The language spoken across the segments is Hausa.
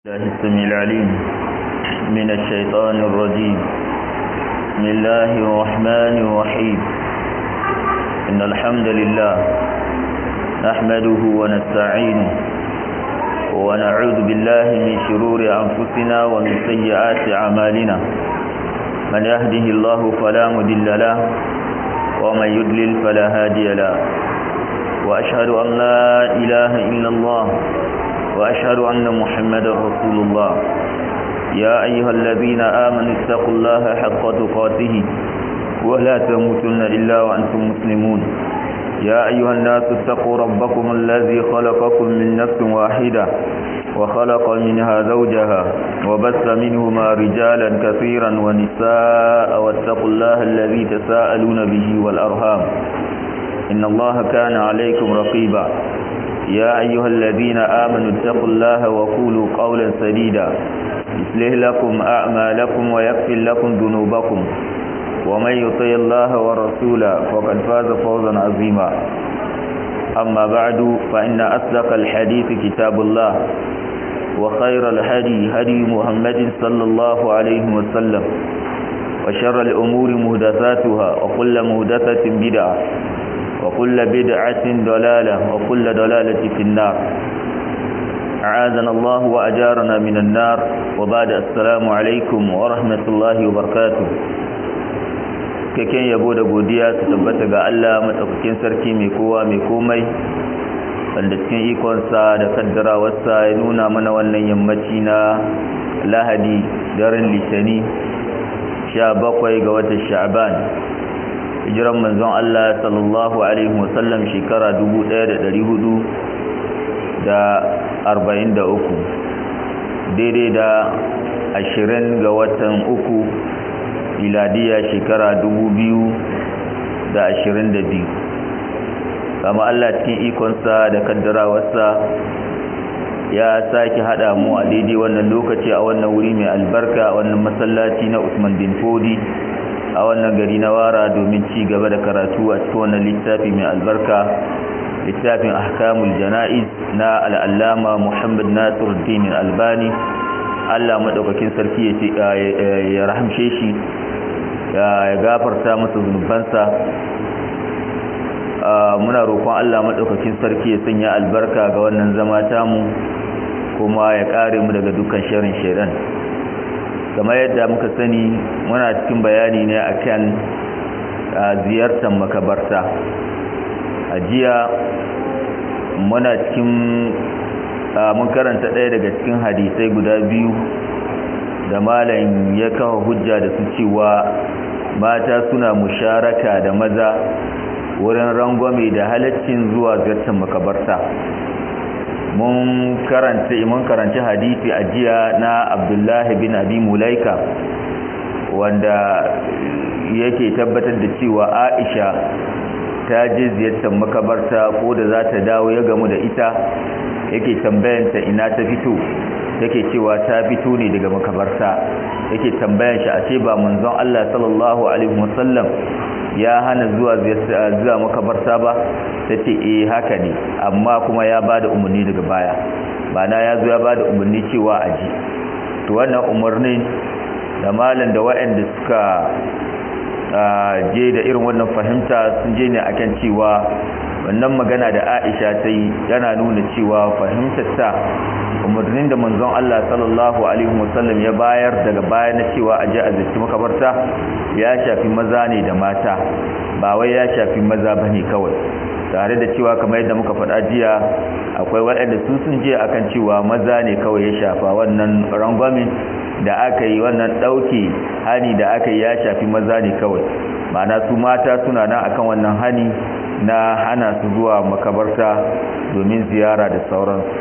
الله السميع العليم من الشيطان الرجيم بسم الله الرحمن الرحيم إن الحمد لله نحمده ونستعينه ونعوذ بالله من شرور أنفسنا ومن سيئات أعمالنا من يهده الله فلا مضل له ومن يضلل فلا هادي له وأشهد أن لا إله إلا الله وأشهد أن محمد رسول الله يا أيها الذين آمنوا اتقوا الله حق تقاته ولا تموتن إلا وأنتم مسلمون يا أيها الناس اتقوا ربكم الذي خلقكم من نفس واحدة وخلق منها زوجها وبث منهما رجالا كثيرا ونساء واتقوا الله الذي تساءلون به والأرهام إن الله كان عليكم رقيبا يا أيها الذين آمنوا اتقوا الله وقولوا قولا سديدا يصلح لكم أعمالكم ويغفر لكم ذنوبكم ومن يطع الله ورسوله فقد فاز فوزا عظيما أما بعد فإن أصدق الحديث كتاب الله وخير الهدي هدي محمد صلى الله عليه وسلم وشر الأمور مهدثاتها وكل مهدثة بدعة وكل بدعة ضلالة وكل ضلالة في النار أعاذنا الله وأجارنا من النار وبعد السلام عليكم ورحمة الله وبركاته kaken yabo da godiya su tabbata ga Allah madaukakin sarki mai kowa mai komai wanda cikin ikonsa da kaddarawarsa ya nuna mana wannan yammaci na lahadi daren litani 17 ga watan sha'ban hijiran manzon Allah sallallahu alaihi wasallam shekara 1443 daidai da 20 ga watan uku miladiya shekara 2022 kama Allah cikin ikonsa da kaddarawarsa ya sake hada mu a daidai wannan lokaci a wannan wuri mai albarka a wannan masallaci na Usman bin Fodi a wannan gari na wara domin ci gaba da karatu a cikin wannan littafi mai albarka littafin ahkamul jana'iz na al'allama muhammad nasiruddin albani allah maɗaukakin sarki ya rahamshe shi ya gafarta masa zunubansa muna roƙon allah maɗaukakin sarki ya sanya albarka ga wannan zama tamu kuma ya ƙare mu daga dukkan sharin shaidan kamar yadda muka sani muna cikin bayani ne akan ziyartar makabarta a jiya muna cikin mun karanta ɗaya daga cikin hadisai guda biyu da malam ya kawo hujja da su cewa mata suna musharaka da maza wurin rangwame da halaccin zuwa ziyartar makabarta mun karanta mun karanci hadisi a jiya na Abdullahi bin Abi Mulaika wanda yake tabbatar da cewa Aisha ta je ziyartar makabarta ko da za ta dawo ya gamu da ita yake tambayanta ina ta fito yake cewa ta fito ne daga makabarta yake tambayan shi a ce ba manzon Allah sallallahu alaihi wasallam ya hana zuwa zuwa makabarta ba ta ce eh haka ne amma kuma ya bada umarni daga baya ba na ya zo ya bada umarni cewa a ji to wannan umarni da malam da waɗanda suka je da irin wannan fahimta sun je ne akan cewa wannan magana da Aisha ta yi yana nuna cewa fahimtar ta umarnin da manzon Allah sallallahu alaihi wasallam ya bayar daga baya na cewa aje a zaki makabarta ya shafi maza ne da mata ba wai ya shafi maza bane kawai tare da cewa kamar yadda muka faɗa jiya akwai waɗanda su sun je akan cewa maza ne kawai ya shafa wannan rangwamin da aka yi wannan ɗauke hani da aka yi ya shafi maza ne kawai ma'ana su mata suna nan akan wannan hani na hana su zuwa makabarta domin ziyara da sauransu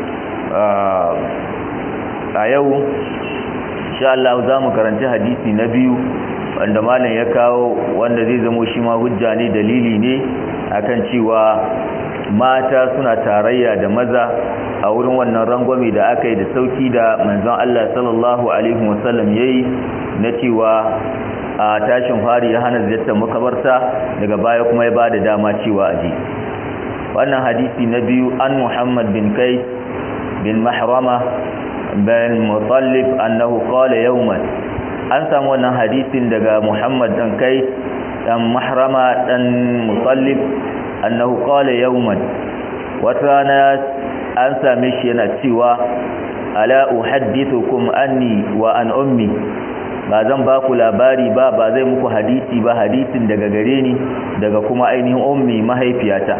a yau sha Allah za mu karanci hadisi na biyu wanda malam ya kawo wanda zai zamo shi ma hujja ne dalili ne akan cewa mata suna tarayya da maza a wurin wannan rangwame da aka yi da sauki da manzon Allah sallallahu alaihi wasallam yayi na cewa a tashin fari ya hana ziyartar makabarta daga baya kuma ya bada dama cewa aje wannan hadisi na biyu an Muhammad bin Qais bin Mahrama bin mutallif annahu qala yawman an samu wannan hadisin daga Muhammad dan kai dan mahrama dan mutallif annahu qala yawman wata rana an same shi yana cewa ala uhaddithukum anni wa an ummi ba zan ba ku labari ba ba zai muku hadisi ba hadisin daga gare ni daga kuma ainihin ummi mahaifiyata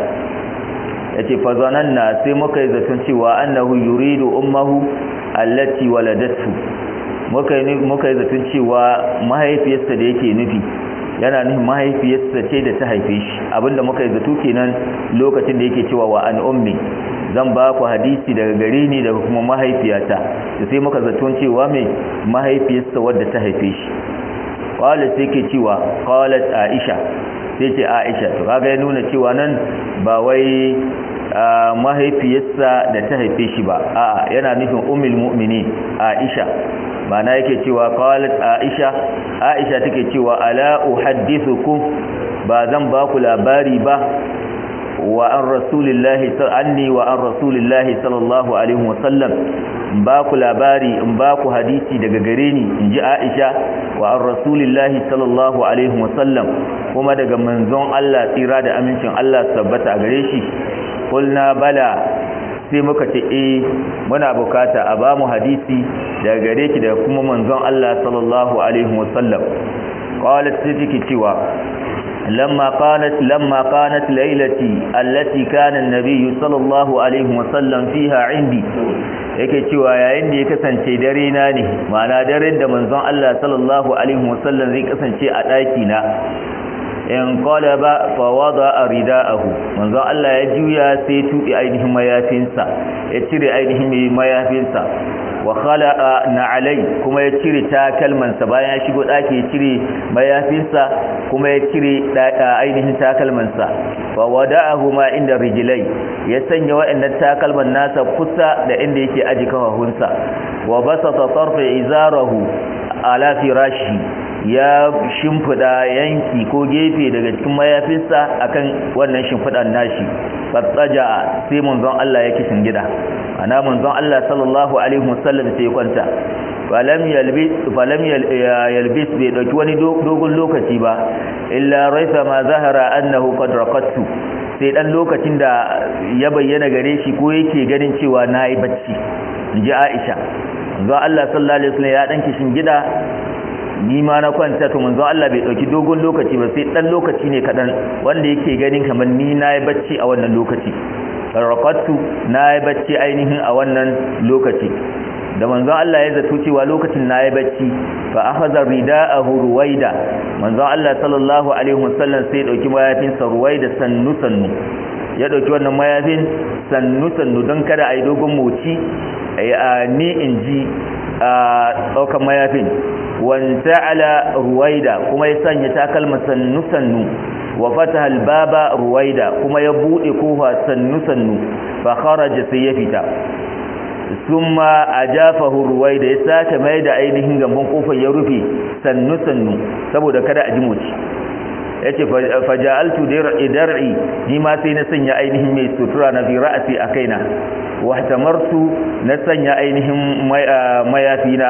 yace fa zananna sai muka yi zaton cewa annahu yuridu ummuhu allati waladatu muka yi muka yi zaton cewa mahaifiyarsa da yake nufi yana nufin mahaifiyarsa ce da ta haife shi abinda muka yi zato kenan lokacin da yake cewa wa an ummi zan ba ku hadisi daga gare ni daga kuma mahaifiyata da sai muka zaton cewa mai mahaifiyarsa wadda ta haife shi qala sai ke cewa qalat aisha sai ce aisha to kaga ya nuna cewa nan ba wai mahaifiyarsa da ta haife shi ba a'a yana nufin ummul mu'minin aisha mana yake cewa qalat aisha aisha take cewa ala uhaddithukum ba zan ba ku labari ba wa an rasulillahi anni wa an rasulillahi sallallahu alaihi wasallam ba ku labari in ba ku hadisi daga gare ni in ji aisha wa an rasulillahi sallallahu alaihi wasallam kuma daga manzon Allah tsira da amincin Allah tabbata a gare shi kulna bala sai muka ce eh muna bukata a ba mu hadisi daga gare ki daga kuma manzon Allah sallallahu alaihi wasallam qalat sai cewa لما قالت لما قالت ليلتي التي كان النبي صلى الله عليه وسلم فيها عندي yake cewa yayin da ya kasance dare na ne ma'ana daren da manzon Allah sallallahu alaihi wasallam zai kasance a daki na in qalaba fa wada ridaahu manzon Allah ya juya sai tubi ainihin mayafinsa ya cire ainihin mayafinsa wa khala'a na'alai kuma ya cire takalmansa bayan ya shigo daki ya cire mayafinsa kuma ya cire ainihin takalmansa fa wada'ahu ma inda rijlai ya sanya wa'annan takalman nasa kusa da inda yake aji kafafunsa wa basata tarfa izarahu ala firashi ya shimfida yanki ko gefe daga cikin mayafinsa akan wannan shimfidan nashi fatsaja sai manzon Allah ya kishin gida ana manzon Allah sallallahu alaihi wasallam sai kwanta falam yalbis falam yalbis bai dauki wani dogon lokaci ba illa raifa ma zahara annahu qad raqattu sai dan lokacin da ya bayyana gare shi ko yake ganin cewa nayi bacci inji Aisha manzon Allah sallallahu alaihi wasallam ya dan kishin gida ni ma na kwanta to manzon Allah bai dauki dogon lokaci ba sai dan lokaci ne kadan wanda yake ganin kamar ni nayi bacci a wannan lokaci raqattu nayi bacci ainihin a wannan lokaci da manzon Allah ya zato cewa lokacin nayi bacci fa akhadha ridaahu ruwaida manzon Allah sallallahu alaihi wasallam sai ya dauki mayafin sa ruwaida sannu sannu ya dauki wannan mayafin sannu sannu don kada ai dogon moci ni inji a daukan mayafin wanta ala ruwaida kuma ya sanya takalma sannu sannu wa fataha albaba ruwaida kuma ya bude kofa sannu sannu fa kharaja sai ya fita summa ajafahu ruwaida ya sake mai da ainihin gamban kofar ya rufe sannu sannu saboda kada a ji moci yace faja'altu dar'i ni ma sai na sanya ainihin mai sutura na bi ra'si a kaina wa ihtamartu na sanya ainihin mayafina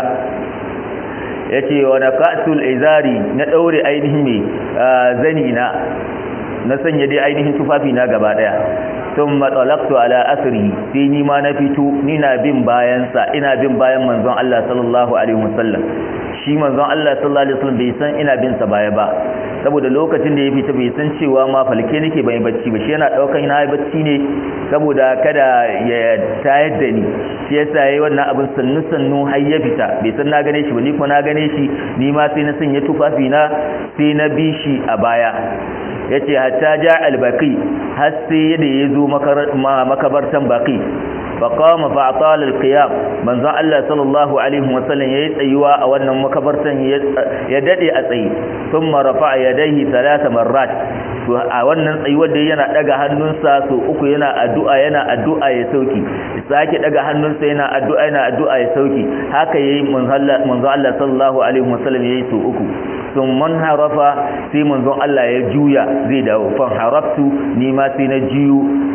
yace wa naqatul izari na daure ainihin mai zani na na sanya dai ainihin tufafi na gaba daya thumma talaqtu ala asri sai ni ma na fito ni na bin bayan sa ina bin bayan manzon Allah sallallahu alaihi wasallam shi manzon Allah sallallahu alaihi wasallam bai san ina bin sa baya ba saboda lokacin da ya fita bai san cewa ma falke nake bai bacci ba shi yana daukan na yi bacci ne saboda kada ya tayar da ni shi yasa yayi wannan abin sannu sannu har ya fita bai san na gane shi ba ni ko na gane shi ni ma sai na sanya tufafi na sai na bi shi a baya yace hatta ja albaqi har sai da yazo makabartan baqi faqama fa atala alqiyam manzo Allah sallallahu alaihi wasallam yayi tsayuwa a wannan makabartan ya dade a tsayi thumma rafa'a yadayhi thalatha marrat to a wannan tsayuwar da yana daga hannunsa so uku yana addu'a yana addu'a ya sauki sake daga hannunsa yana addu'a yana addu'a ya sauki haka yayi manzo Allah sallallahu alaihi wasallam yayi so uku sun man harafa sai manzon Allah ya juya zai dawo fan haraftu ni ma sai na jiyu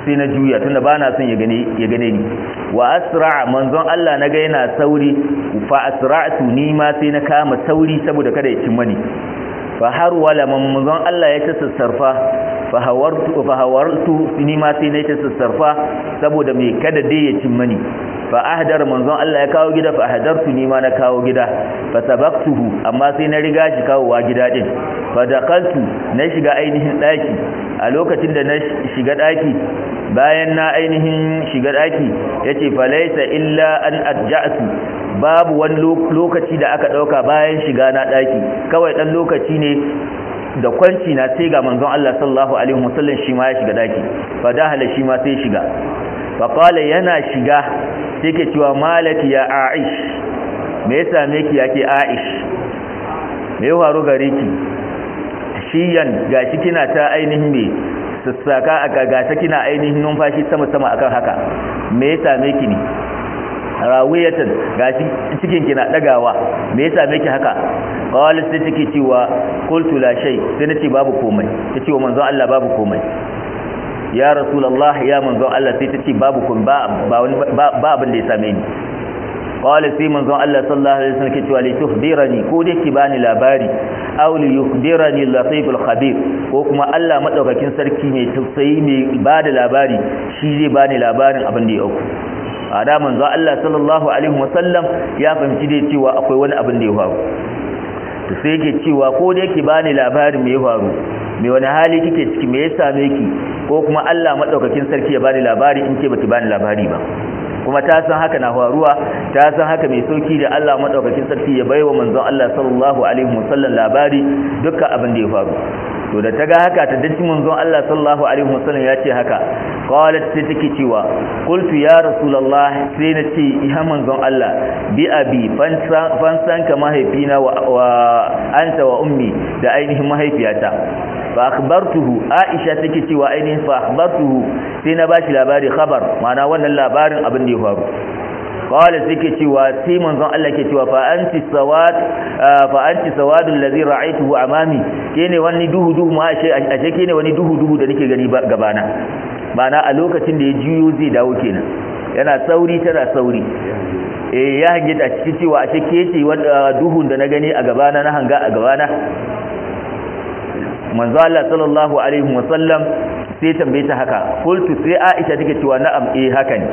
sai na juya tunda ba na son ya gane ya gane ni wa asra manzon Allah na ga yana sauri fa asra'tu ni ma sai na kama sauri saboda kada ya cin mani fa har wala manzon Allah ya ta sassarfa fa hawartu fa hawartu ni ma sai na ta sassarfa saboda me kada dai ya cin mani fa ahdar manzon Allah ya kawo gida fa ahdartu ni ma na kawo gida fa sabaqtuhu amma sai na riga shi kawowa gida din fa daqaltu na shiga ainihin daki a lokacin da na shiga daki bayan na ainihin shiga daki yace fa laysa illa an adja'tu babu wani lokaci da aka dauka bayan shiga na daki kawai dan lokaci ne da kwanci na sai ga manzon Allah sallallahu alaihi wasallam shi ma ya shiga daki fa dahala shi ma sai shiga fa qala yana shiga sai ke cewa malaki ya aish me ya same ki yake aish me ya faru gare ki shiyan gashi kina ta ainihin me sassaka aka gata kina ainihin numfashi sama sama akan haka me ya same ki ne rawiyatan gashi cikin kina dagawa me ya same ki haka qala sai take cewa qultu la shay sai nace babu komai tace wa manzon Allah babu komai ya rasulullah ya manzon Allah sai tace babu kun ba ba abin da ya same ni qala sai manzon Allah sallallahu alaihi wasallam ke cewa li tuhdirani ko dai ki bani labari aw li yukhdirani latiful khabir ko kuma Allah madaukakin sarki mai tausayi mai bada labari shi zai bani labarin abin da ya auku a da manzo Allah sallallahu alaihi wasallam ya fahimci dai cewa akwai wani abin da ya faru to sai yake cewa ko da yake bani labarin me ya faru me wani hali kike ciki me ya same ki ko kuma Allah madaukakin sarki ya bani labari in ce baki bani labari ba kuma ta san haka na faruwa ta san haka mai sauki da Allah madaukakin sarki ya baiwa manzon Allah sallallahu alaihi wasallam labari dukkan abin da ya faru to da ta ga haka ta dace manzon Allah sallallahu alaihi wasallam ya ce haka qalat sai take cewa qultu ya rasulullah sai na ce ya manzon Allah bi abi fansan ka mahaifina wa, wa anta wa ummi da ainihin mahaifiyata fa akhbartuhu aisha take cewa ainihin fa akhbartuhu sai na bashi labari khabar ma'ana wannan labarin abin da ya faru qala sai cewa sai manzon Allah ke cewa fa anti sawad fa anti sawadul ladhi ra'aytuhu amami kene wani duhu duhu ma ashe ashe kene wani duhu duhu da nake gani gabana ma'ana a lokacin da ya juyo zai dawo kenan yana sauri tana sauri eh ya hange ta cikin cewa ashe ke ce duhun da na gani a gabana na hanga a gabana manzo Allah sallallahu alaihi wasallam sai tambaye ta haka qultu sai Aisha take cewa na'am eh haka ne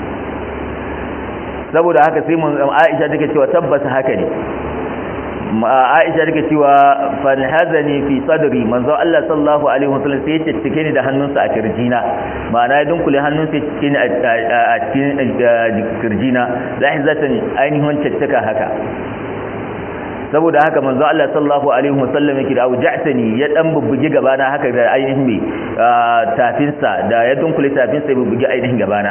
saboda haka sai mun Aisha take cewa tabbata haka ne Aisha take cewa fan hazani fi sadri manzo Allah sallallahu alaihi wasallam sai ya cike ni da hannunsa a kirjina ma'ana ya dunkule hannunsa cike ni a cikin kirjina lahizatan ainihin caccaka haka saboda haka manzo Allah sallallahu alaihi wasallam yake da auja'tani ya dan bubbuge gabana haka da ainihin me tafinsa da ya dunkule tafinsa ya bubbuge ainihin gabana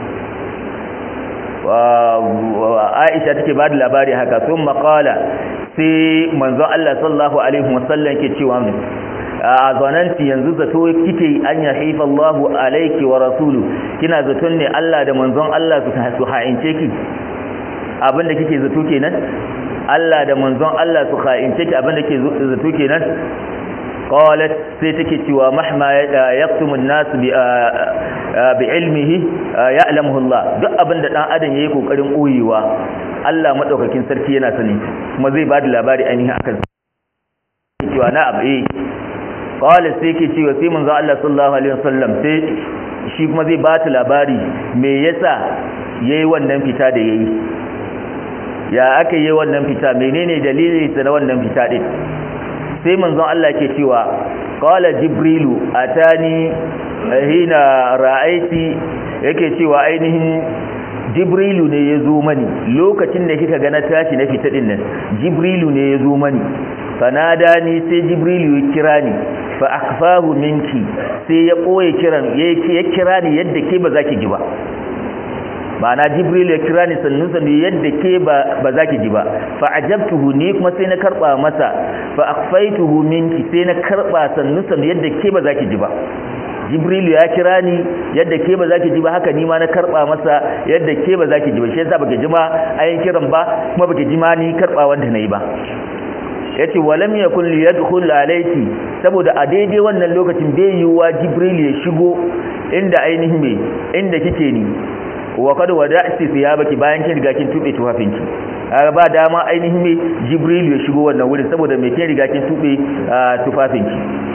Aisha take ba da labari haka sun maƙala sai manzo Allah sallallahu alaihi wasallam ke cewa a zananti yanzu zato kike an ya haifa Allahu alaiki wa rasulu kina zaton ne Allah da manzon Allah su ha'ince ki abinda kike zato kenan Allah da manzon Allah su ha'ince ki abinda ke zato kenan qalat sai take cewa mahma yaktumu an-nas bi bi ilmihi ya'lamuhu Allah duk abinda dan adam yayi kokarin koyewa Allah madaukakin sarki yana sani kuma zai bada labari ainihin akan cewa na'am eh qala sai ke cewa sai manzo Allah sallallahu alaihi wasallam sai shi kuma zai bata labari me yasa yayi wannan fita da yayi ya aka yi wannan fita menene dalilin sa na wannan fita din sai manzon Allah ke cewa qala jibrilu atani hina ra'aiti yake cewa ainihin jibrilu ne ya zo mani lokacin da kika ga na tashi na fita din nan jibrilu ne ya zo mani fanada ni sai jibrilu ya kira ni fa akfahu minki sai ya koye kiran ya kira ni yadda ke ba za ki ji ba ma'ana jibril ya kira ni sannu sannu yadda ke ba za ki ji ba fa ajabtuhu ni kuma sai na karba masa fa akhfaituhu minki sai na karba sannu sannu yadda ke ba za ki ji ba jibril ya kira ni yadda ke ba za ki ji ba haka ni ma na karba masa yadda ke ba za ki ji ba shi yasa baki ji ma ayin kiran ba kuma baki ji ma ni karba wanda nayi ba yace walam yakun li yadkhul alayki saboda a daidai wannan lokacin bai yiwa jibril ya shigo inda ainihin me inda kike ni wa kad wada'ti thiyabaki bayan kin riga kin tube tufafinki kaga ba dama ainihin me jibril ya shigo wannan wurin saboda me kin riga kin tube tufafinki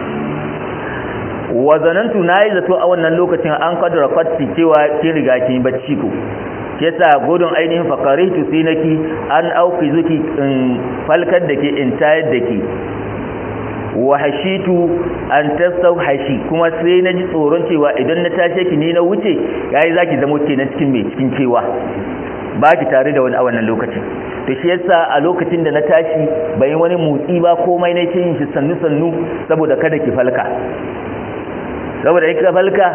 wa zanantu nayi zato a wannan lokacin an kadara fatti cewa kin riga kin bacci ko yasa gudun ainihin fakaritu sai naki an auki zuki in falkar da ke in tayar da ke wa hashitu an tasau hashi kuma sai na ji tsoron cewa idan na tashe ki ne na wuce yayi zaki zama ke na cikin mai cikin cewa ba ki tare da wani a wannan lokacin to shi yasa a lokacin da na tashi bai wani motsi ba komai na ce yin shi sannu sannu saboda kada ki falka saboda in ka falka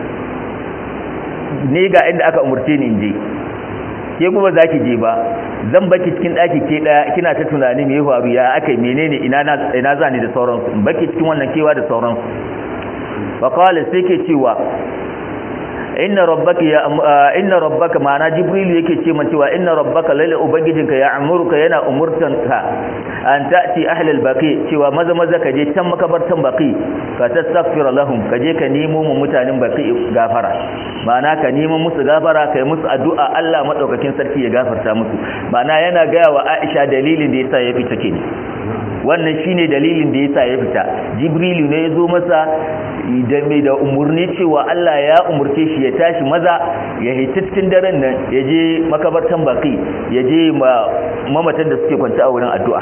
ne ga inda aka umurce ni in je ke kuma za ki je ba zan baki cikin ɗaki ke ɗaya kina ta tunani me ya faru ya aka menene ina ina za ni da sauransu in baki cikin wannan kewa da sauransu fa qala sai ke cewa inna rabbaka ya inna rabbaka ma'ana jibril yake ce man cewa inna rabbaka lalle ubangijinka ya amuruka yana umurtanka an ta'ti ahli al-baqi cewa maza maza ka je can makabartan baqi ka tastaghfir lahum ka je ka nemo mu mutanen baqi gafara ma'ana ka nemo musu gafara kai musu addu'a Allah madaukakin sarki ya gafarta musu ma'ana yana gaya wa Aisha dalilin da yasa ya fita kenan wannan shine dalilin da yasa ya fita jibrilu ne ya zo masa da mai da umurni cewa Allah ya umurce shi ya tashi maza ya hita cikin daren nan ya je makabartan baki ya je mamatan da suke kwanta a wurin addu'a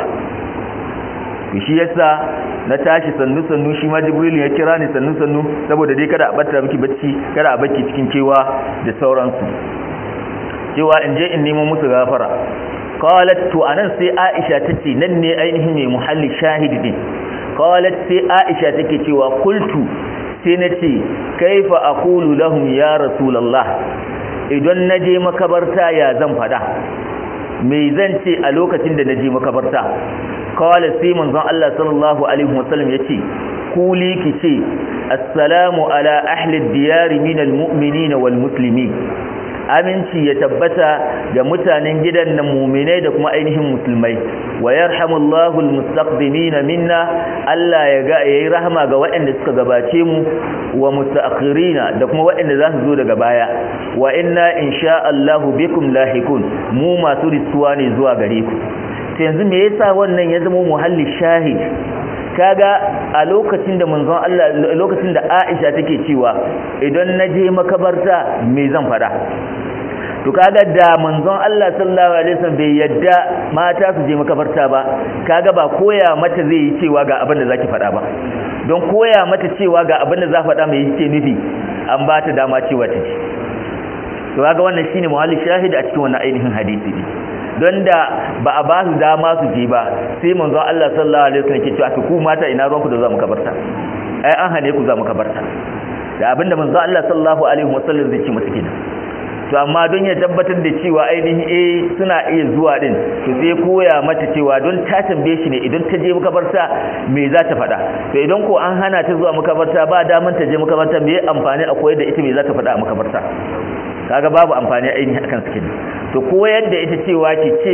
shi yasa na tashi sannu sannu shi ma jibrilu ya kira ni sannu sannu saboda dai kada a bata miki bacci kada a baki cikin cewa da sauransu cewa in je in nemo musu gafara qalat to anan sai Aisha tace nan ne ainihin mai muhalli shahidi din qalat sai Aisha take cewa kultu sai nace kaifa aqulu lahum ya rasulullah idan naje makabarta ya zan fada me zan ce a lokacin da naje makabarta qala sai manzon Allah sallallahu alaihi wasallam yace kuli kice assalamu ala ahli ad-diyar min al-mu'minin wal muslimin aminci ya tabbata ga mutanen gidan nan muminai da kuma ainihin musulmai wa yarhamullahu almustaqdimina minna Allah ya ga yayi rahama ga waɗanda suka gabace mu wa mustaakhirina da kuma waɗanda za su zo daga baya wa inna insha Allah bikum lahikun mu masu risuwa ne zuwa gare ku to yanzu me yasa wannan ya zama muhalli shahid kaga a lokacin da manzon Allah lokacin da Aisha take cewa idan naje makabarta me zan fada to kaga da manzon Allah sallallahu alaihi wasallam bai yadda mata su je makabarta ba kaga ba koya mata zai yi cewa ga abin da zaki fada ba don koya mata cewa ga abin da za faɗa mai yake nufi an ba ta dama cewa ta ce to kaga wannan shine muhalli shahid a cikin wannan ainihin hadisi ne don da ba a ba su dama su je ba sai manzon Allah sallallahu alaihi wasallam ke cewa ku mata ina ruwanku da za mu kabarta ai an hane ku za mu kabarta da abinda manzon Allah sallallahu alaihi wasallam zai ce mata kenan to amma don ya tabbatar da cewa ainihin eh suna iya zuwa din to sai koya mata cewa don ta tambaye shi ne idan ta je makabarta me za ta faɗa to idan ko an hana ta zuwa makabarta ba daman ta je makabarta me amfani a koyar da ita me za ta faɗa a makabarta kaga babu amfani ainihin akan su kenan to koyar da ita cewa ki ce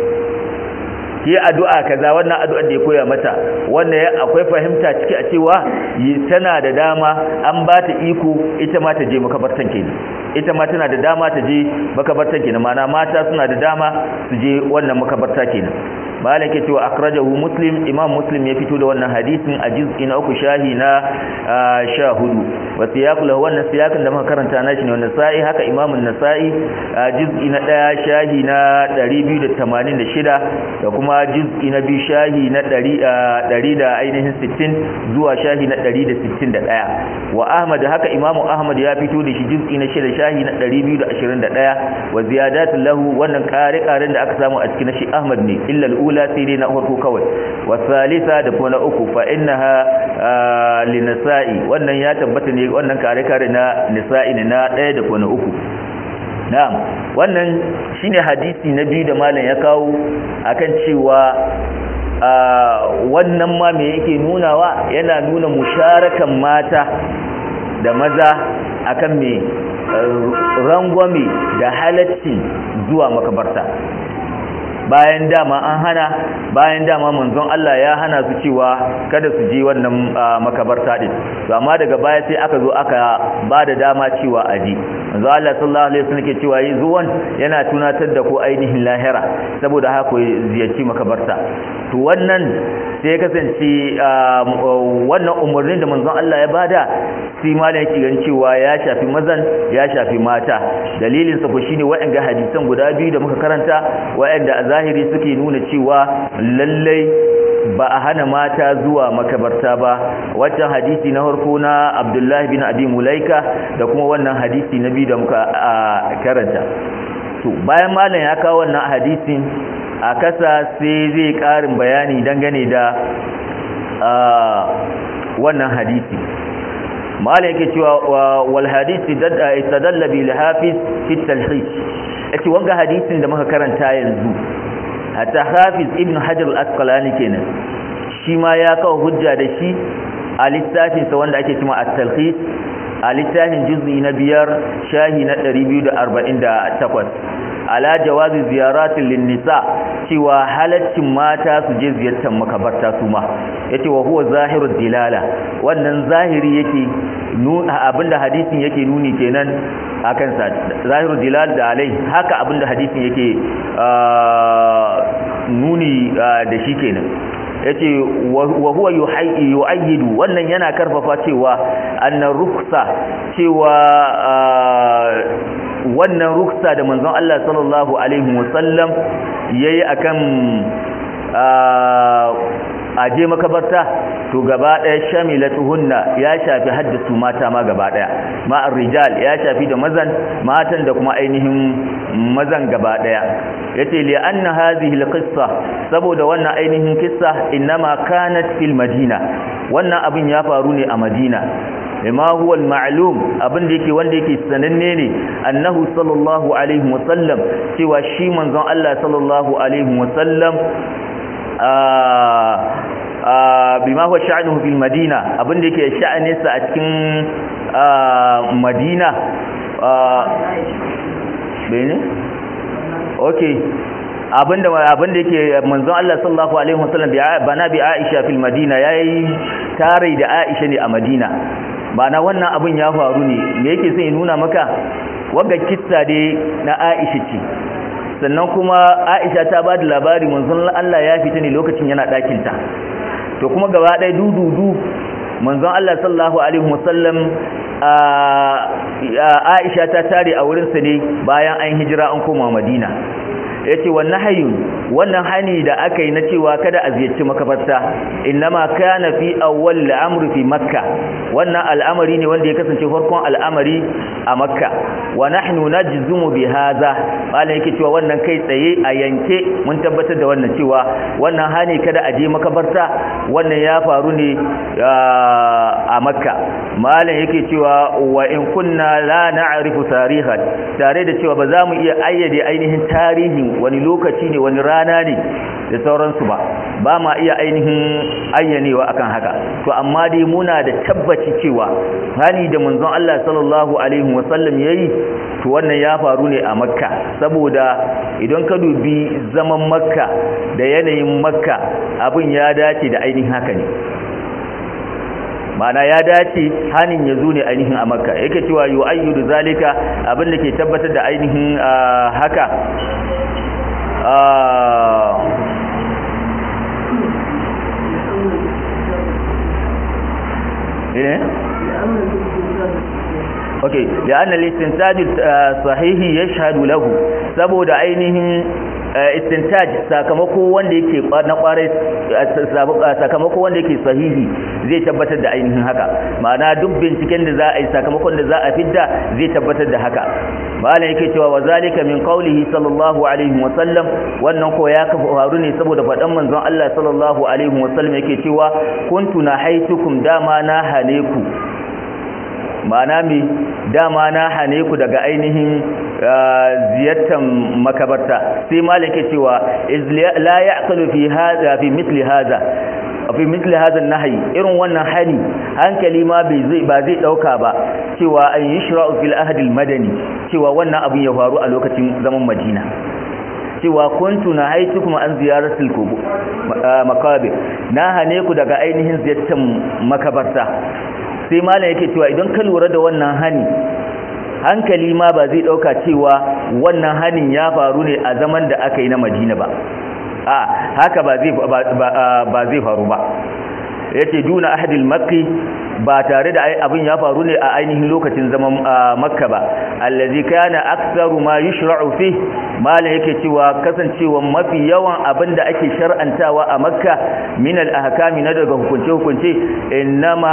ki addu'a kaza wannan addu'ar da ya koya mata wannan akwai fahimta ciki a cewa tana da dama an ba ta iko ita ma ta je makabartan kenan ita ma tana da dama ta je makabartan kenan mana mata suna da dama su je wannan makabarta kenan malam ke cewa akhrajahu muslim imam muslim ya fito da wannan hadisin a juz'i na uku shahi na sha hudu wa siyaqu lahu wannan siyaqin da muka karanta na shi ne wannan sa'i haka imam an-nasa'i a juz'i na daya shahi na 286 da kuma juz'i na biyu shahi na 100 da ainihin 60 zuwa shahi na 161 wa ahmad haka imam ahmad ya fito da shi juz'i na shida shahi na 221 wa ziyadatu lahu wannan kare-karen da aka samu a cikin shi ahmad ne illa ula sai dai na farko kawai wasalisa da kuma na uku fa innaha linisa'i wannan ya tabbata ne wannan kare kare na nisa'i ne na ɗaya da kuma na uku na'am wannan shine hadisi na biyu da malam ya kawo akan cewa wannan ma me yake nunawa yana nuna musharakan mata da maza akan me rangwame da halacci zuwa makabarta bayan dama an hana bayan dama manzon Allah ya hana su cewa kada su je wannan makabarta din to amma daga baya sai aka zo aka ba da dama cewa aji manzon Allah sallallahu alaihi wasallam ke cewa yi zuwan yana tunatar da ku ainihin lahira saboda haka ku ziyarci makabarta to wannan sai ya kasance wannan umarnin da manzon Allah ya bada sai malam yake ganin cewa ya shafi mazan ya shafi mata dalilin sa ko shine wa'anga hadisan guda biyu da muka karanta wa'anda a zahiri suke nuna cewa lallai ba a hana mata zuwa makabarta ba wancan hadisi na harko na Abdullahi bin Abi Mulaika da kuma wannan hadisi na biyu da muka karanta to bayan malam ya kawo wannan hadisin a kasa sai zai karin bayani dangane da wannan hadisi malam yake cewa wal hadisi istadalla bil hafiz fi talhis yace wanga hadisin da muka karanta yanzu hatta hafiz ibn hajar al-asqalani kenan shi ma ya kawo hujja da shi a littafin sa wanda ake cewa at-talhis a littafin juz'i na biyar shahi na 248 ala jawazi ziyaratin linnisa cewa halaccin mata su je ziyartar makabarta su ma yace wa huwa zahirud dilala wannan zahiri yake nuna abinda hadisin yake nuni kenan akan sa zahirud dilal da alai haka abinda hadisin yake nuni da shi kenan yace wa huwa yu'ayyidu wannan yana karfafa cewa annar ruksa cewa wannan ruksa da manzon Allah sallallahu alaihi wasallam yayi akan aje makabarta to gaba daya shamilatuhunna ya shafi haddasu mata ma gaba daya ma'ar rijal ya shafi da mazan matan da kuma ainihin mazan gaba daya yace li anna hadhihi alqissa saboda wannan ainihin kissa inma kanat fil madina wannan abin ya faru ne a madina lima huwa al-ma'lum abin da yake wanda yake sananne ne annahu sallallahu alaihi wasallam cewa shi manzon Allah sallallahu alaihi wasallam bima huwa sha'nuhu fil madina abin da yake sha'aninsa a cikin madina bene okay abinda abinda yake manzon Allah sallallahu alaihi wasallam bi bana bi Aisha fil Madina yayi tare da Aisha ne a Madina bana wannan abin ya faru ne me yake sai nuna maka wanda kissa dai na Aisha ce sannan kuma Aisha ta ba da labari manzon Allah ya fita ne lokacin yana ɗakin ta to kuma gaba ɗaya dududu manzon Allah sallallahu alaihi wasallam Aisha ta tare a wurinsa ne bayan an hijira an koma Madina yace wannan hayun wannan hani da aka yi na cewa kada a ziyarci makabarta innama kana fi awwal al'amr fi makka wannan al'amari ne wanda ya kasance farkon al'amari a makka wa nahnu najzumu bi hadha bala yake cewa wannan kai tsaye a yanke mun tabbatar da wannan cewa wannan hani kada a je makabarta wannan ya faru ne a makka malam yake cewa wa in kunna la na'rifu tarihan tare da cewa ba za mu iya ayyade ainihin tarihin wani lokaci ne wani rana ne da sauransu ba ba ma iya ainihin ayyanewa akan haka to amma dai muna da tabbaci cewa hani da manzon Allah sallallahu alaihi wasallam yayi to wannan ya faru ne a makka saboda idan ka dubi zaman makka da yanayin makka abin ya dace da ainihin haka ne mana ya dace hanin ya zo ne ainihin a makka yake cewa yu ayyudu zalika abin da ke tabbatar da ainihin haka eh okay لأن الاستنتاج الصحيح يشهد له saboda ainihin istintaj sakamako wanda yake na kwarai sakamako wanda yake sahihi zai tabbatar da ainihin haka ma'ana duk binciken da za a yi sakamakon da za a fidda zai tabbatar da haka malam yake cewa wa zalika min qawlihi sallallahu alaihi wa sallam wannan ko ya kafa faru ne saboda fadan manzon Allah sallallahu alaihi wa sallam yake cewa kuntu nahaitukum dama na hane ku ma'ana mi dama na hane ku daga ainihin ziyartar makabarta sai malam ke cewa la ya'qalu fi hadha fi mithli hadha fi mithli hadha an-nahy irin wannan hani hankali ma bai zai ba zai dauka ba cewa an yushra'u fil ahd al-madani cewa wannan abin ya faru a lokacin zaman Madina cewa kuntu na haitu kuma an ziyaratul makabir na hane ku daga ainihin ziyartar makabarta sai malam yake cewa idan ka lura da wannan hani hankali ma ba zai dauka cewa wannan hanin ya faru ne a zaman da aka yi na Madina ba a haka ba zai ba zai faru ba yace duna ahadil makki ba tare da abin ya faru ne a ainihin lokacin zaman makka ba allazi kana aktsaru ma yushra'u fi malan yake cewa kasancewa mafi yawan abin da ake shar'antawa a makka min al ahkami na daga hukunce hukunce innama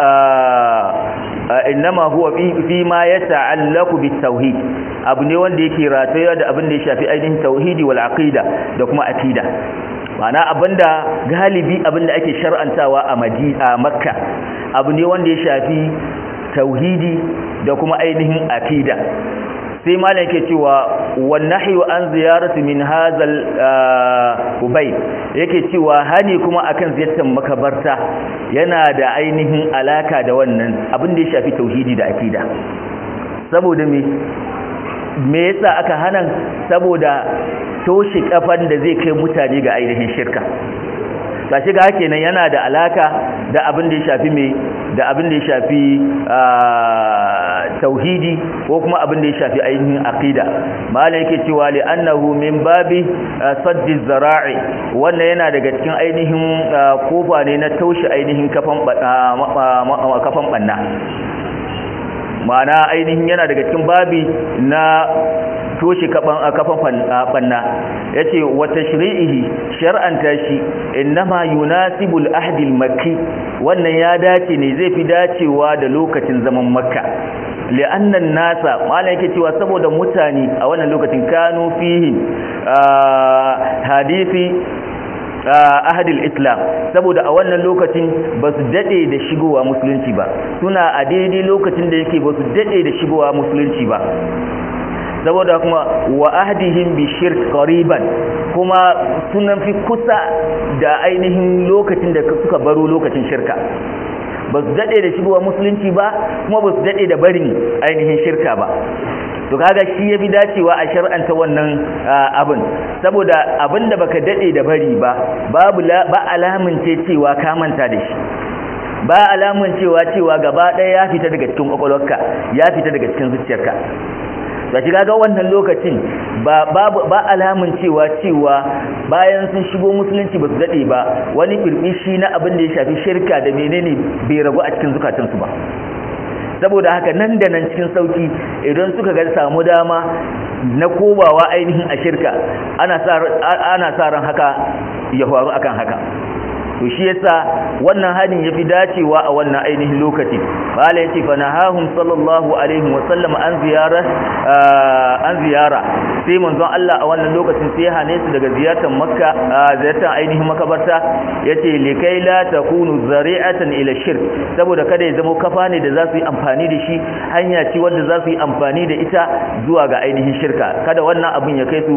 innama huwa fi ma yata'allaqu bit tauhid abu ne wanda yake rataya da abin da ya shafi ainihin tauhidi wal aqida da kuma aqida mana abinda galibi abinda ake shar'antawa a a makka abu ne wanda ya shafi tauhidi da kuma ainihin akida sai malam yake cewa wan nahyu an ziyarati min hazal ubay yake cewa hani kuma akan ziyartar makabarta yana da ainihin alaka da wannan abin da ya shafi tauhidi da akida saboda me me yasa aka hana saboda toshe kafan da zai kai mutane ga ainihin shirka gashi ga kenan yana da alaka da abin da ya shafi me da abin da ya shafi tauhidi ko kuma abin da ya shafi ainihin aqida malai yake cewa li annahu min babi saddi zara'i wannan yana daga cikin ainihin kofa ne na toshe ainihin kafan kafan banna ma'ana ainihin yana daga cikin babi na toshe kafan banna ya ce wata shiri'ihi shar'anta shi innama yunasibul ahdil makki wannan ya dace ne zai fi dacewa da lokacin zaman makka li'annan nasa malam yake cewa saboda mutane a wannan lokacin kanu fihi hadisi ahadil islam saboda a wannan lokacin ba su dade da shigowa musulunci ba suna a daidai lokacin da yake ba su dade da shigowa musulunci ba saboda kuma wa ahdihim bi shirk qariban kuma sunan fi kusa da ainihin lokacin da suka baro lokacin shirka ba su daɗe da shigowa musulunci ba kuma ba su daɗe da barin ainihin shirka ba to kaga shi ya fi dacewa a shar'anta wannan abin saboda abin da baka daɗe da bari ba babu ba alamun ce cewa ka manta da shi ba alamun cewa cewa gaba ɗaya ya fita daga cikin kwakwalwarka ya fita daga cikin zuciyarka ga shi kaga wannan lokacin ba babu ba alamun cewa cewa bayan sun shigo musulunci ba su dade ba wani birbishi na abin da ya shafi shirka da menene bai ragu a cikin zukatansu ba saboda haka nan da nan cikin sauki idan suka ga samu dama na kobawa ainihin a shirka ana sa ana sa ran haka ya faru akan haka to shi yasa wannan hadin yafi dacewa a wannan ainihin lokaci bala yace fa nahahum sallallahu alaihi wa sallam an ziyara an ziyara sai manzon Allah a wannan lokacin sai hane su daga ziyartar makka ziyartar ainihin makabarta yace likai la takunu zari'atan ila shirk saboda kada ya zama kafa ne da za su yi amfani da shi hanya ce wanda za su yi amfani da ita zuwa ga ainihin shirka kada wannan abin ya kai su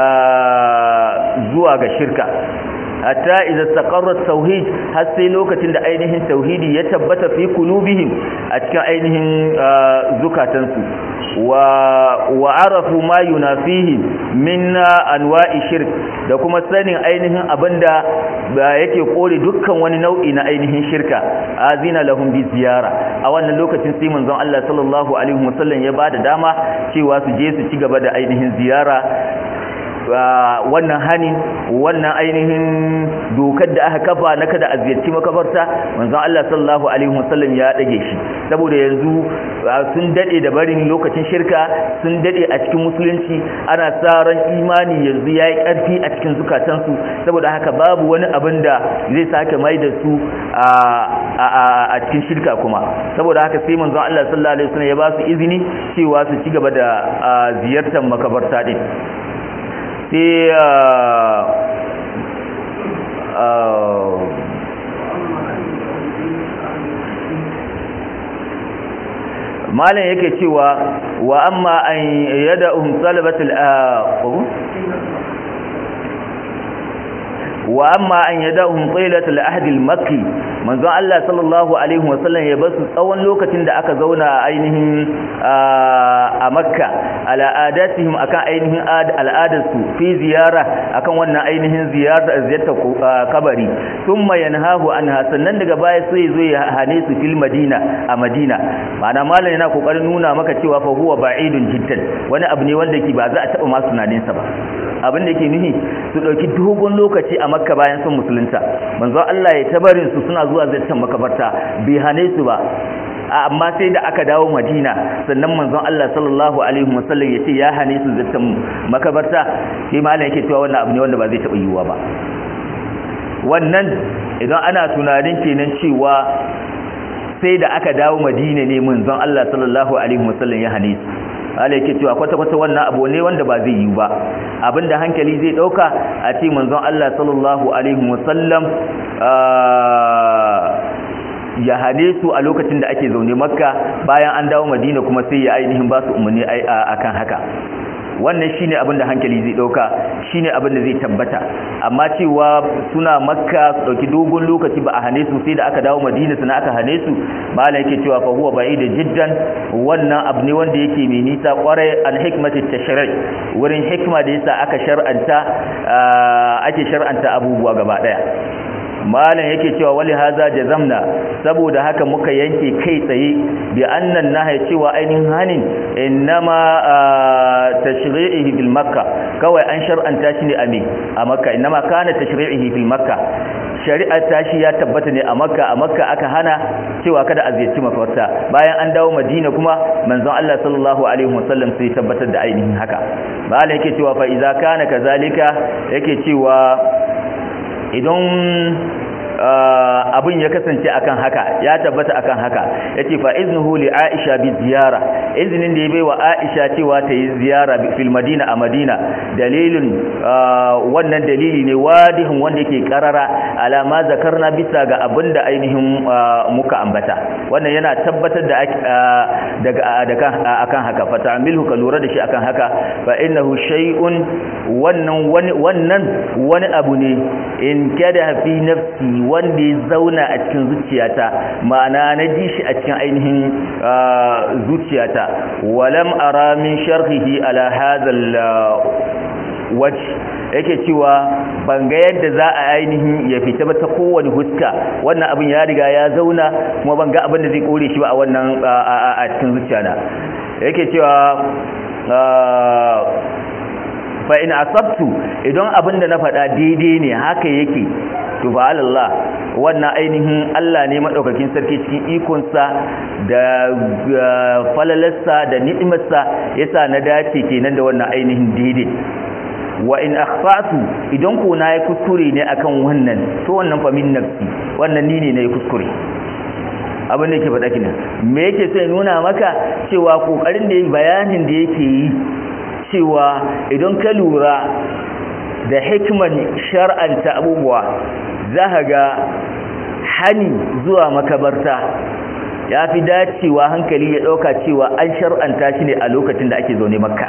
zuwa ga shirka hatta idza taqarra tauhid har sai lokacin da ainihin tauhidi ya tabbata fi qulubihim a cikin ainihin zukatansu wa wa arafu ma yunafihi min anwa'i shirk da kuma sanin ainihin abinda yake kore dukkan wani nau'i na ainihin shirka azina lahum bi ziyara a wannan lokacin sai manzon Allah sallallahu alaihi wasallam ya bada dama cewa su je su ci gaba da ainihin ziyara wannan hanin wannan ainihin dokar da aka kafa na kada a ziyarci makabarta manzon Allah sallallahu alaihi wasallam ya dage shi saboda yanzu sun dade da barin lokacin shirka sun dade a cikin musulunci ana sa ran imani yanzu yayi karfi a cikin zukatansu saboda haka babu wani abin da zai sake mai da su a cikin shirka kuma saboda haka sai manzon Allah sallallahu alaihi wasallam ya ba su izini cewa su ci gaba da ziyartar makabarta din sai malam yake cewa wa amma an yada um salabatul wa amma an yadahum qilatul ahd al-makki manzon Allah sallallahu alaihi wasallam ya basu tsawon lokacin da aka zauna a ainihin a makka ala adatihim akan ainihin al'adarsu fi ziyara akan wannan ainihin ziyarta ziyarta kabari thumma yanhahu anha sannan daga baya sai zo ya hane su fil madina a madina ma'ana malam yana kokarin nuna maka cewa fa huwa ba'idun jiddan wani abu ne wanda ke ba za a taba masu tunanin sa ba abin da ke nuhi su dauki dogon lokaci a makka bayan sun musulunta manzo Allah ya tabarin su suna zuwa ziyartar makabarta bai hane su ba amma sai da aka dawo madina sannan manzon Allah sallallahu alaihi wasallam yace ya hane su zattan makabarta sai malam yake cewa wannan abu ne wanda ba zai taba yiwuwa ba wannan idan ana tunanin kenan cewa sai da aka dawo madina ne manzon Allah sallallahu alaihi wasallam ya hane su Allah yake cewa kwata-kwata wannan abu ne wanda ba zai yi ba abinda hankali zai dauka a ce manzon Allah sallallahu alaihi wasallam ya hane su a lokacin da ake zaune makka bayan an dawo madina kuma sai ya ainihin ba su umarni akan haka wannan shine abin da hankali zai dauka shine abin da zai tabbata amma cewa suna makka su dauki dogon lokaci ba a hane su sai da aka dawo madina suna aka hane su malam yake cewa fa huwa ba'id jiddan wannan abu ne wanda yake mai nisa kwarai al hikmati tashri' wurin hikma da yasa aka shar'anta ake shar'anta abubuwa gaba daya malam yake cewa wali haza jazamna saboda haka muka yanke kai tsaye bi annan nahya cewa ainihin hanin innama tashri'ihi fil makka kawai an shar'anta shi ne a me a makka innama kana tashri'ihi fil makka shari'ar tashi ya tabbata ne a makka a makka aka hana cewa kada a ziyarci mafarta bayan an dawo madina kuma manzon Allah sallallahu alaihi wasallam sai tabbatar da ainihin haka malam yake cewa fa idza kana kazalika yake cewa idan abin ya kasance akan haka ya tabbata akan haka yace fa iznuhu li aisha bi ziyara iznin da ya baiwa aisha cewa ta yi ziyara fil madina a madina dalilin wannan dalili ne wadihin wanda yake karara alama zakarna bisa ga abinda ainihin muka ambata wannan yana tabbatar da daga akan haka fa ta'milhu ka lura da shi akan haka fa innahu shay'un wannan wani wannan wani abu ne in kada fi nafsi wanda ya zauna a cikin zuciyata ma'ana na ji shi a cikin ainihin zuciyata walam ara min sharhihi ala hadhal wajh yake cewa ban ga yadda za a ainihin ya fita ba ta kowane huska wannan abin ya riga ya zauna kuma ban ga abin da zai kore shi ba a wannan a cikin zuciyana yake cewa fa in asabtu idan abin da na faɗa daidai ne haka yake to ba Allah wannan ainihin Allah ne madaukakin sarki cikin ikonsa da falalarsa da ni'imarsa yasa na dace kenan da wannan ainihin daidai wa in akhfatu idan ko na yi kuskure ne akan wannan to wannan fa min nafsi wannan ni ne na yi kuskure abin da yake faɗa kina me yake sai nuna maka cewa kokarin da bayanin da yake yi cewa idan ka lura da hikman shar'anta abubuwa za ka ga hani zuwa makabarta ya fi dacewa hankali ya ɗauka cewa an shar'anta shi ne a lokacin da ake zaune makka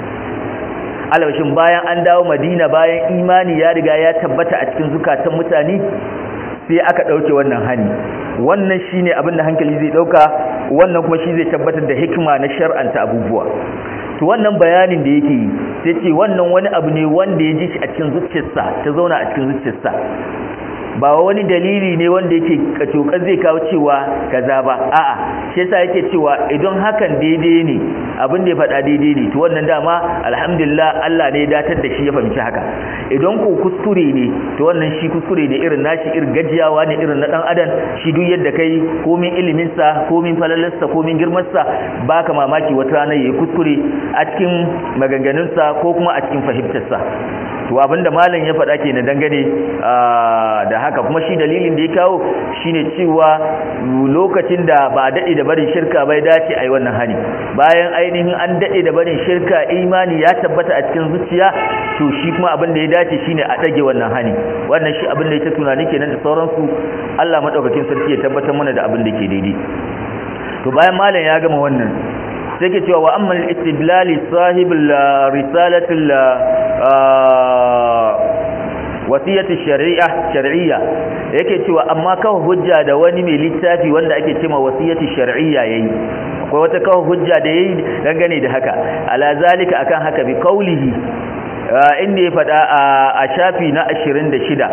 alwashin bayan an dawo madina bayan imani ya riga ya tabbata a cikin zukatan mutane sai aka ɗauke wannan hani wannan shine abin da hankali zai ɗauka wannan kuma shi zai tabbatar da hikima na shar'anta abubuwa to wannan bayanin da yake yi sai ce wannan wani abu ne wanda ya ji shi a cikin zuciyarsa ta zauna a cikin zuciyarsa ba wani dalili ne wanda yake kacokan zai kawo cewa kaza ba a'a shi yasa yake cewa idan hakan daidai ne abin da ya faɗa daidai ne to wannan dama alhamdulillah Allah ne ya datar da shi ya fahimci haka idan ko kuskure ne to wannan shi kuskure ne irin nashi irin gajiyawa ne irin na dan adam shi duk yadda kai komin ilimin sa komin falalarsa komin girman sa baka mamaki wata rana yayi kuskure a cikin maganganun sa ko kuma a cikin fahimtar sa to abinda malam ya faɗa kenan dangane da haka kuma shi dalilin da ya kawo shine cewa lokacin da ba daɗe da barin shirka bai dace a yi wannan hani bayan ainihin an daɗe da barin shirka imani ya tabbata a cikin zuciya to shi kuma abin da ya dace shine a ɗage wannan hani wannan shi abin da ya ta tunani kenan da sauransu Allah maɗaukakin sarki ya tabbatar mana da abin da ke daidai to bayan malam ya gama wannan sai ke cewa wa amma istidlali sahibul risalatul wasiyatu shari'a shar'iyya yake cewa amma kawo hujja da wani mai littafi wanda ake cewa wasiyatu shar'iyya yayi akwai wata kawo hujja da yayi dangane da haka ala zalika akan haka bi qaulihi inda ya fada a shafi na 26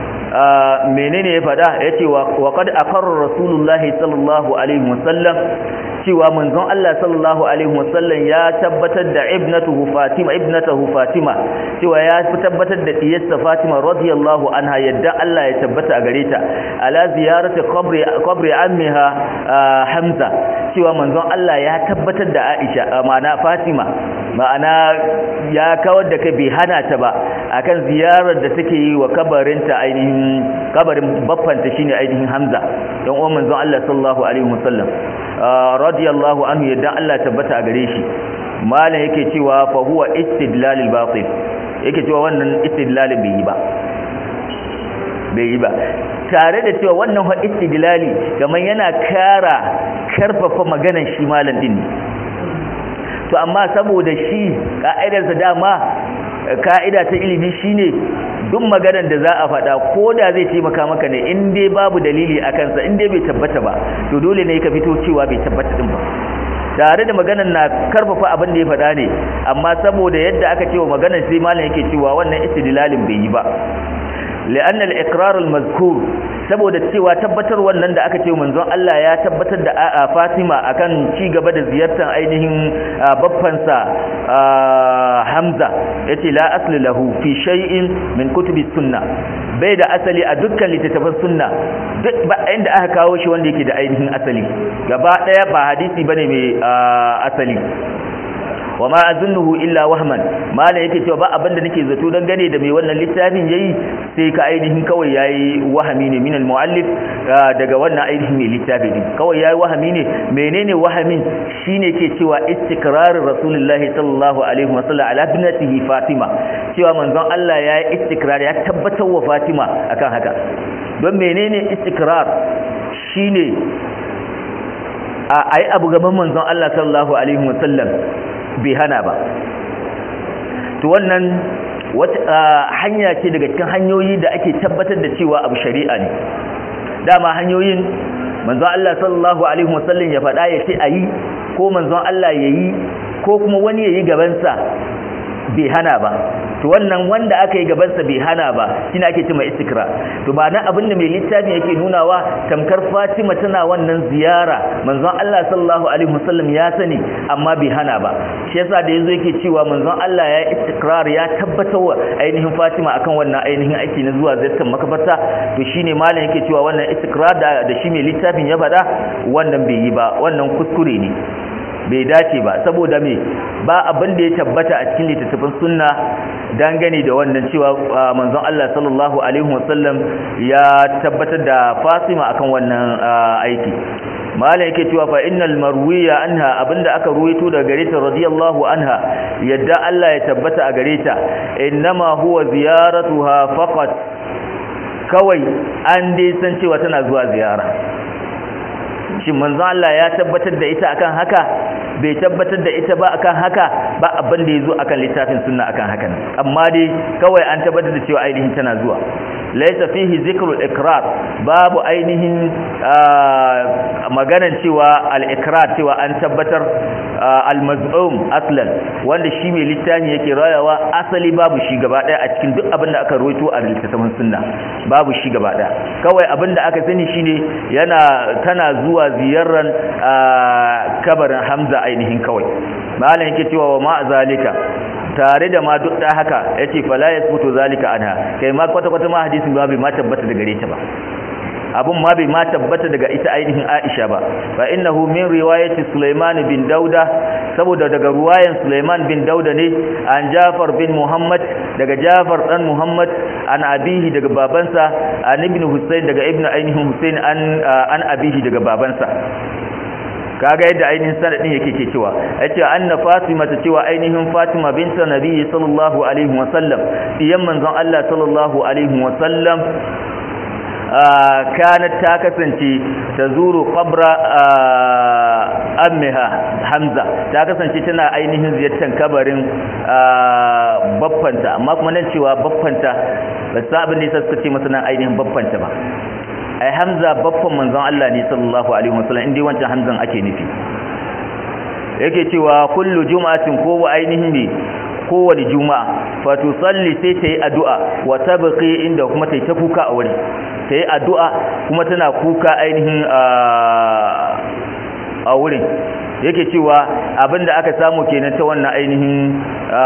menene ya fada yace wa qad aqarra rasulullahi sallallahu alaihi wasallam cewa manzon Allah sallallahu alaihi wasallam ya tabbatar da ibnatuhu Fatima ibnatuhu Fatima cewa ya tabbatar da diyarsa Fatima radiyallahu anha yadda Allah ya tabbata a gare ta ala ziyarati qabri qabri ammiha Hamza cewa manzon Allah ya tabbatar da Aisha ma'ana Fatima ma'ana ya kawar da kai bai hana ta ba akan ziyarar da take yi wa kabarinta ainihin kabarin baffanta shine ainihin Hamza dan uwan manzon Allah sallallahu alaihi wasallam radiyallahu anhu yadda Allah tabbata a gare shi malam yake cewa fa huwa istidlalul batil yake cewa wannan istidlalin bai yi ba bai yi ba tare da cewa wannan fa istidlali kamar yana kara karfafa maganar shi malam din ne to amma saboda shi ka'idarsa dama ka'ida ta ilimi shine duk maganar da za a faɗa ko da zai taimaka maka ne in dai babu dalili a kansa in dai bai tabbata ba to dole ne ka fito cewa bai tabbata din ba tare da maganar na karfafa abin da ya faɗa ne amma saboda yadda aka cewa maganar sai malam yake cewa wannan istidlalin bai yi ba لأن الإقرار المذكور saboda cewa tabbatar wannan da aka ce manzon Allah ya tabbatar da Fatima akan ci gaba da ziyartar ainihin babbansa Hamza yace la asli lahu fi shay'in min kutubi sunna bai da asali a dukkan littattafan sunna duk ba inda aka kawo shi wanda yake da ainihin asali gaba daya ba hadisi bane mai asali wa ma azunnuhu illa wahman mala yake cewa ba abinda nake zato dan gane da mai wannan littafin yayi sai ka ainihin kawai yayi wahami ne min almuallif daga wannan ainihin mai littafi din kawai yayi wahami ne menene wahamin shine ke cewa istiqrarin rasulullahi sallallahu alaihi wasallam ala ibnatihi fatima cewa manzon Allah yayi istikrar ya tabbatar wa fatima akan haka don menene istikrar shine a ayi abu gaban manzon Allah sallallahu alaihi wasallam bai hana ba to wannan wata hanya ce daga cikin hanyoyi da ake tabbatar da cewa abu shari'a ne dama hanyoyin manzon Allah sallallahu alaihi wasallam ya faɗa ya ce ayi ko manzon Allah yayi ko kuma wani yayi gaban sa bai hana ba to wannan wanda aka yi gabansa bai hana ba shine ake cewa istikra to ba nan abin da mai littafin yake nunawa tamkar Fatima tana wannan ziyara manzon Allah sallallahu alaihi wasallam ya sani amma bai hana ba shi yasa da yazo yake cewa manzon Allah ya istikrar ya tabbatar wa ainihin Fatima akan wannan ainihin aiki na zuwa ziyartar makabarta to shine malam yake cewa wannan istikrar da, da shi mai littafin ya faɗa wannan bai yi ba wannan kuskure ne bai dace ba saboda me ba abin da ya tabbata a cikin littattafan sunna dangane da wannan cewa manzon Allah sallallahu alaihi wasallam ya tabbatar da Fatima akan wannan aiki malam yake cewa fa innal marwiya anha abinda aka ruwaito daga gare ta radiyallahu anha yadda Allah ya tabbata a gare ta innama huwa ziyaratuha faqat kawai an dai san cewa tana zuwa ziyara shin manzon Allah ya tabbatar da ita akan haka bai tabbatar da ita ba akan haka ba abin da yazo akan littafin sunna akan haka amma dai kawai an tabbatar da cewa ainihin tana zuwa laysa fihi zikru al-iqrar babu ainihin maganan cewa al-iqrar cewa an tabbatar al-maz'um aslan wanda shi mai littafi yake rayawa asali babu shi gaba daya a cikin duk abin da aka rawaito a littafin sunna babu shi gaba daya kawai abin da aka sani shine yana tana zuwa ziyarar kabarin Hamza ainihin kawai malam yake cewa wa ma zalika tare da ma duk da haka yace fala yasbutu zalika anha kai ma kwata kwata ma hadisin ba bai ma tabbata daga gare ta ba abun ma bai ma tabbata daga ita ainihin Aisha ba fa innahu min riwayati Sulaiman bin Dauda saboda daga ruwayan Sulaiman bin Dauda ne an Jafar bin Muhammad daga Jafar dan Muhammad an abihi daga babansa an ibn Husayn daga ibn ainihin Husayn an an abihi daga babansa kaga yadda ainihin sanadin yake ke cewa yace anna fatima ta cewa ainihin fatima binta nabi sallallahu alaihi wa sallam diyan manzon Allah sallallahu alaihi wa sallam kanat ta kasance ta zuru qabra ammiha hamza ta kasance tana ainihin ziyartar kabarin baffanta amma kuma nan cewa baffanta ba sa abin da yasa suka ce masa nan ainihin baffanta ba ai hamza baffan manzon Allah ne sallallahu alaihi wasallam indai wancan hamzan ake nufi yake cewa kullu juma'atin ko ainihin ne kowane juma'a fa tusalli sai ta yi addu'a wa tabqi inda kuma ta yi ta kuka a wuri ta yi addu'a kuma tana kuka ainihin a wurin yake cewa abinda aka samu kenan ta wannan ainihin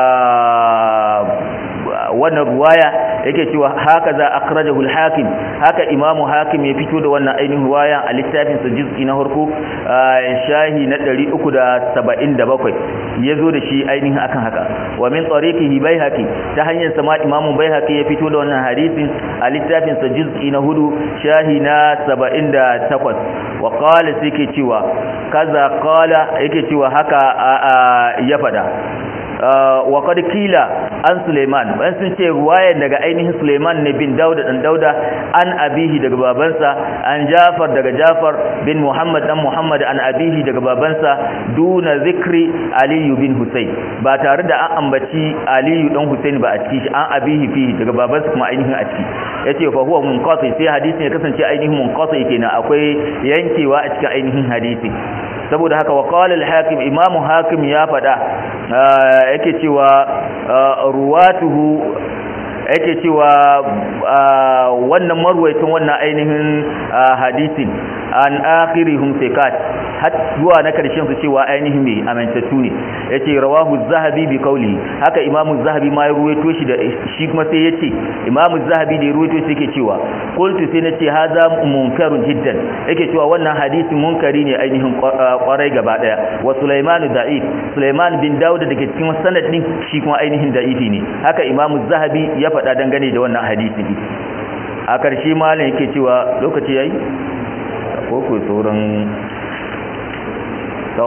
wannan ruwaya yake cewa haka za akhrajahu al-hakim haka imamu hakim ya fito da wannan ainihin ruwaya a littafin sa juz'i na farko shahi na 377 yazo da shi ainihin akan haka wa min tariqihi baihaqi ta hanyar sama imamu baihaqi ya fito da wannan hadisin a littafin sa juz'i na hudu shahi na 78 wa qala sai cewa kaza qala yake cewa haka ya fada wa qad kila an Suleiman bayan sun ce ruwayar daga ainihin Suleiman ne bin Dauda dan Dauda an abihi daga babansa an Jafar daga Jafar bin Muhammad dan Muhammad an abihi daga babansa duna zikri Ali bin Husayn ba tare da an ambaci Ali dan Husayn ba a ciki shi an abihi fihi daga babansa kuma ainihin a ciki yace fa huwa munqati sai hadisin ya kasance ainihin munqati kenan akwai yankewa a cikin ainihin hadisi saboda haka wa qala al-hakim imamu hakim ya fada yake cewa ruwatuhu yake cewa wannan marwaitin wannan ainihin hadisin an akhirihum thiqat har zuwa na karshen su cewa ainihin mai amintattu ne yace rawahu az-zahabi bi qawli haka imamu az-zahabi ma ya ruwaito shi da shi kuma sai yace imamu az-zahabi da ya ruwaito shi yake cewa qultu sai nace hadha munkarun jiddan yake cewa wannan hadisi munkari ne ainihin kwarai gaba daya wa sulaiman da'if sulaiman bin daud da ke cikin sanad din shi kuma ainihin da'ifi ne haka imamu az-zahabi ya faɗa dangane da wannan hadisi a ƙarshe malam yake cewa lokaci yayi ko ko sauran to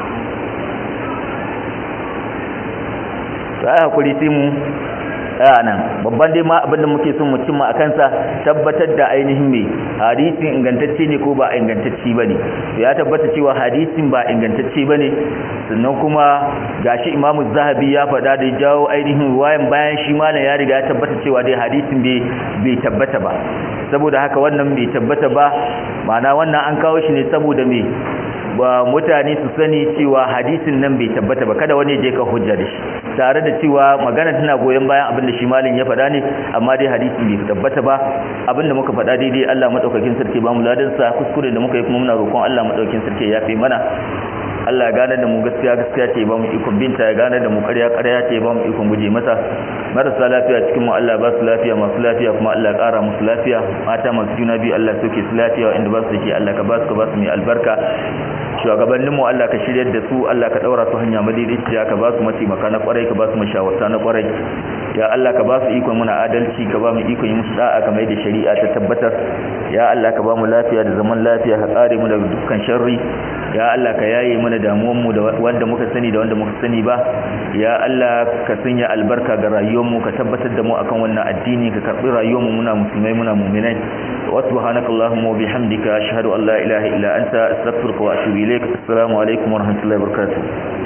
sai hakuri sai mu a nan babban dai ma abinda muke son mu cimma a kansa tabbatar da ainihin mai hadisin ingantacce ne ko ba ingantacce ba ne ya tabbata cewa hadisin ba ingantacce ba ne sannan kuma gashi imamu zahabi ya faɗa da jawo ainihin ruwayan bayan shi malam ya riga ya tabbata cewa dai hadisin bai tabbata ba saboda haka wannan bai tabbata ba ma'ana wannan an kawo shi ne saboda me ba mutane su sani cewa hadisin nan bai tabbata ba kada wani je ka hujja da shi tare da cewa magana tana goyon bayan abin da shi malin ya faɗa ne amma dai hadisin bai tabbata ba abin da muka faɗa daidai Allah madaukakin sarki ba mu ladan sa kuskure da muka yi kuma muna roƙon Allah madaukakin sarki ya fi mana Allah ya gane da mu gaskiya gaskiya ce ba mu ikon binta ya gane da mu ƙarya ƙarya ce ba mu ikon guje masa marasa lafiya cikin mu Allah ba su lafiya masu lafiya kuma Allah ya ƙara musu lafiya mata masu juna biyu Allah soke su lafiya inda ba su da shi Allah ka ba su ka ba su mai albarka shugabannin mu Allah ka shiryar da su Allah ka daura su hanya madaidaiciya ka ba su mataimaka na kwarai ka ba su mashawarta na kwarai ya Allah ka ba su ikon muna adalci ka ba mu ikon yi musu da'a kamar da shari'a ta tabbatar ya Allah ka ba mu lafiya da zaman lafiya ka kare mu daga dukkan sharri ya Allah ka yaye mana damuwan mu da wanda muka sani da wanda muka sani ba ya Allah ka sanya albarka ga rayuwar mu ka tabbatar da mu akan wannan addini ka karbi rayuwar mu muna musulmai muna mu'minai wa subhanakallahumma wa bihamdika ashhadu an la ilaha illa anta astaghfiruka wa atubu ilaik assalamu alaikum wa rahmatullahi wa barakatuh